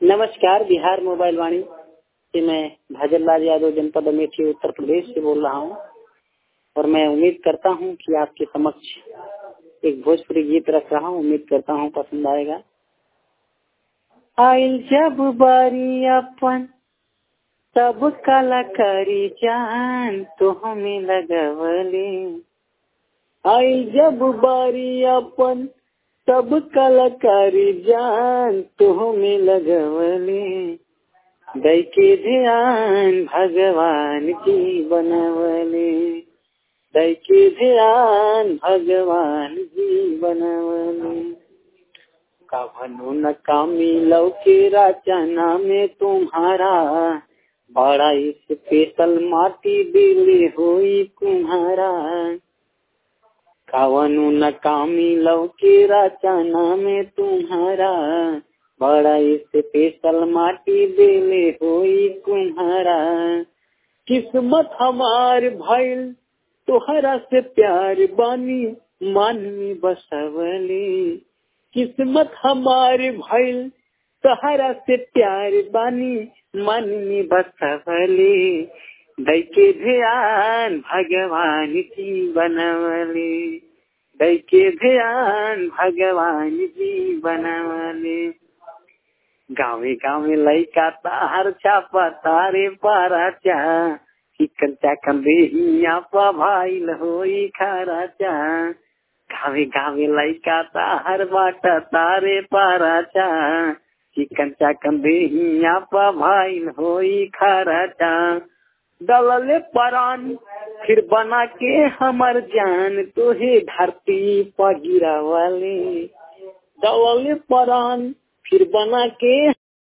नमस्कार बिहार मोबाइल वाणी से मैं भजनलाल यादव जनपद अमेठी उत्तर प्रदेश से बोल रहा हूँ और मैं उम्मीद करता हूँ कि आपके समक्ष एक भोजपुरी गीत रख रहा हूँ उम्मीद करता हूँ पसंद आएगा आइल जब बारी अपन सब कलाकारी जान तो हमें लगवले आइल जब बारी अपन सब कलाकारी जान तो हमें लगवले दै के ध्यान भगवान जी बनवले दै के ध्यान भगवान जी बनवले कभनु न कामी लौके रचना में तुम्हारा बड़ा स्पेशल माटी दिले हुई तुम्हारा कवनु न कामी लौके रचना में तुम्हारा बड़ा स्पेशल माटी दिले हुई तुम्हारा किस्मत हमार भइल तोहरा से प्यार बानी मन में बसवले किस्मत हमार भइल तोहरा से प्यार बानी मन में बसवले दै के ध्यान भगवान जी बनवले दै के ध्यान भगवान जी बनवले गावे गावे लैका तार छापा तारे पारा चा चिकन चाकन देहिया पा भाईल होई खारा चा गावे गावे लैका तार बाटा तारे पारा चा चिकन चाकन देहिया पा भाईल होई खारा चा दलले परान फिर बना के हमर जान तोहे धरती पर गिरावले दलले परान फिर बना के